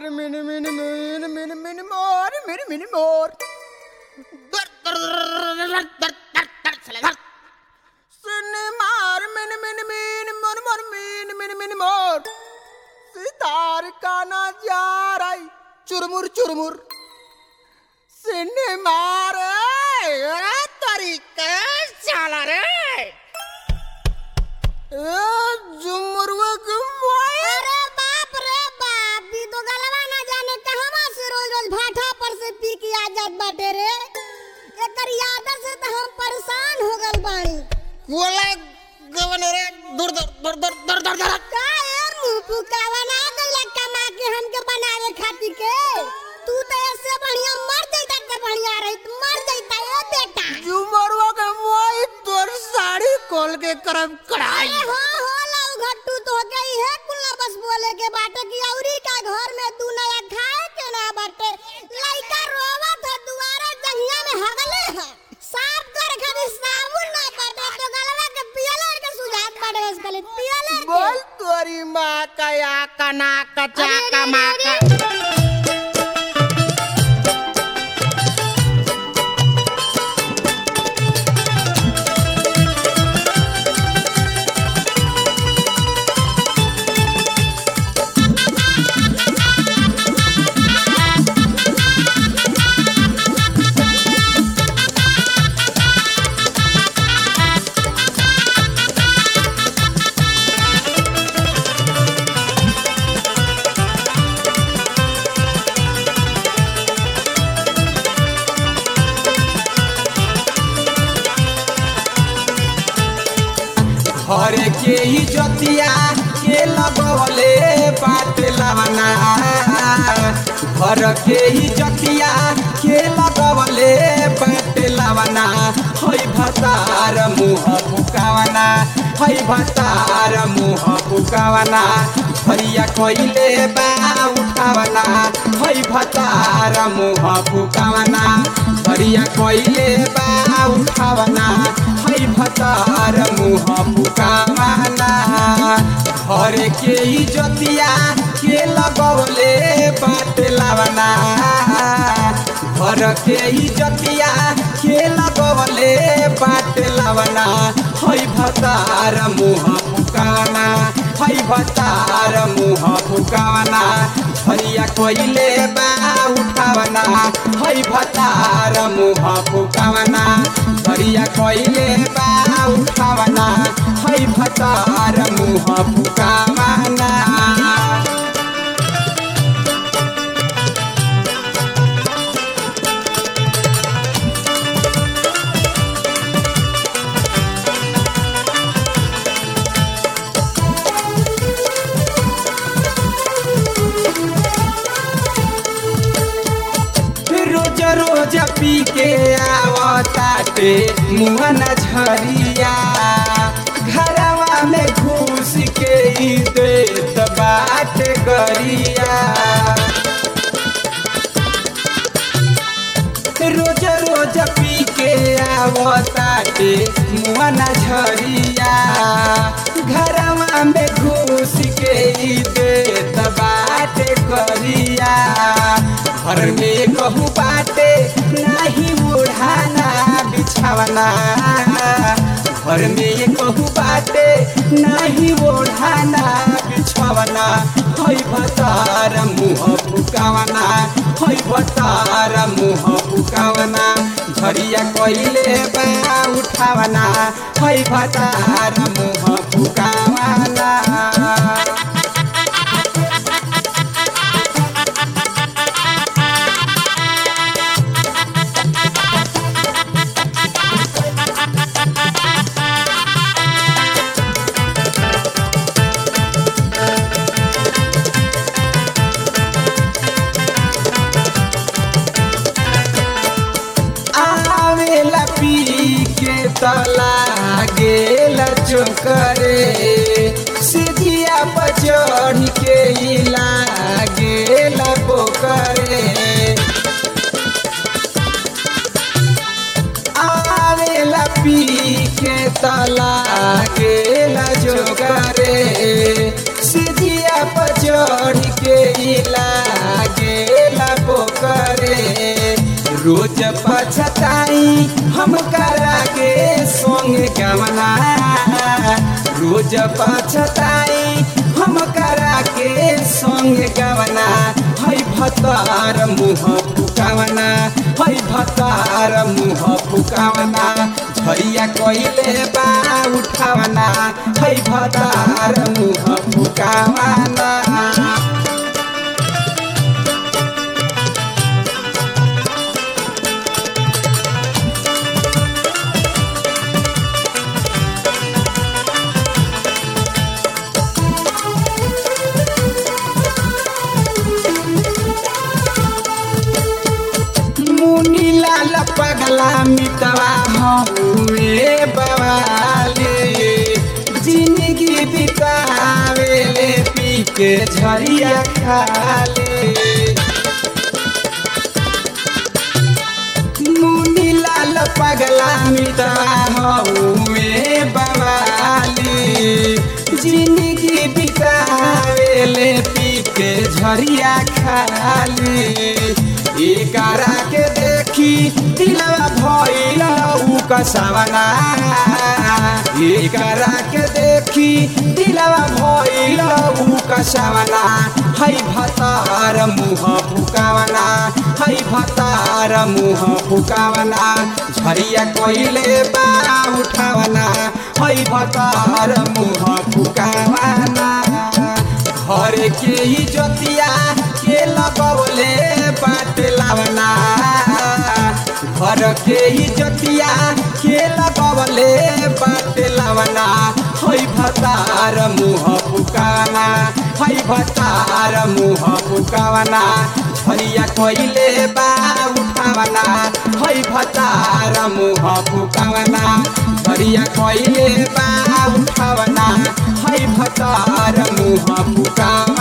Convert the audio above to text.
mini मिनी मिनी मिनी मिनी मोर मिनी मिनी मोर दर दर दर दर दर दर दर चले दर सिनी मार मिनी मिनी मिनी मोर मोर मिनी मिनी मिनी मोर सितार काना जा रही चुरमुर चुरमुर सिनी मार अरे तरीके चला रे ए झुमरुआ के मोए अरे बाप रे बाप दी तो गलवा ना जाने कहवा से रोज रोज भाठा पर से पी के आ जात बाटे रे एकर यादत से तो हम परेशान हो गल बानी कोले गवन रे दूर दूर दूर दूर दूर दूर दूर का यार मुंह फुकावा ना गइला कमा के हमके बनावे खातिर के तू तो ऐसे बढ़िया मर जइता के बढ़िया रही मर जइता ए बेटा झुमरुआ के मोए तोर साड़ी खोल के करब कढ़ाई अरे हो हो लव घट्टू तो गई है कुल्ला बस बोले के बाटे की औरी का घर में तू नया खाए के ना बाटे लइका रोवत है दुआरे जंगिया में हगले है साफ कर खातिर साबुन ना बाटे तो गलवा के पियलर के सुझात बाटे बस गले पियलर के बोल तोरी माँ का या कना कचा अरे, का अरे, माँ अरे, का घर के ही जतिया के लगवले बाट लावना घर के ही जतिया के लगवले बाट लावना हई भतार मुह फुकावना हई भतार मुह फुकावना हरिया कइले बा उठावना हई भतार मुह फुकावना हरिया कइले बा उठावना हई भतार मुह फुकावना घर के ही जतिया के लगवले बाट लावना घर के ही जतिया के लगवले बाट लावना हई भतार मुह फुकावना हई भतार मुह फुकावना हरिया कइले बा उठावना हई भतार मुह फुकावना हरिया कइले बा उठावना हई भतार मुह फुकावना रोज रोज पी के आवताटे मुहन झरिया घरवा में घुस के ही देत बाट गरिया रोज रोज पी के आवताटे मुहन झरिया घरवा में घुस के ही देत बाट गरिया घर में कहू बाटे नाही ओढ़ाना बिछावना घर में कहू बाटे नाही ओढ़ाना बिछावना हई भतार मुँह फुकावना हई भतार मुँह फुकावना झरिया कइले बा उठावना हई भतार मुँह फुकावना आवेला पी के तला गेला चोकरे सीधिया पर चढ़ के इला गेला पोकरे आवेला पी के तला गेला जोकरे सीधिया पर चढ़ के इला रोज पछताई हम करा के संग गवना रोज पछताई हम करा के संग गवना है भतार मुँह फुकावना है भतार मुँह फुकावना झैया कइले बा उठावना है भतार मुँह फुकावना मुनी लाल पगला मितवा हुए बवाले जिंदगी बितावेले पी के झरिया खाले मुनी लाल पगला मितवा हुए बवाले जिंदगी बितावेले पी के झरिया खाले एकारा के देखी दिलवा भइल उ कसावना एकारा के देखी दिलवा भइल उ कसावना है भतार मुँह फुकावना है भतार मुँह फुकावना झरिया कइले बा उठावना है भतार मुँह फुकावना घर के ही जोतिया के लगौले बाट लावना घर के ही जोतिया के लगौले बाट लावना है भतार मुँह फुकावना है भतार मुँह फुकावना झरिया कइले बा उठावना है भतार मुँह फुकावना झरिया कइले बा उठावना है भतार मुँह फुकावना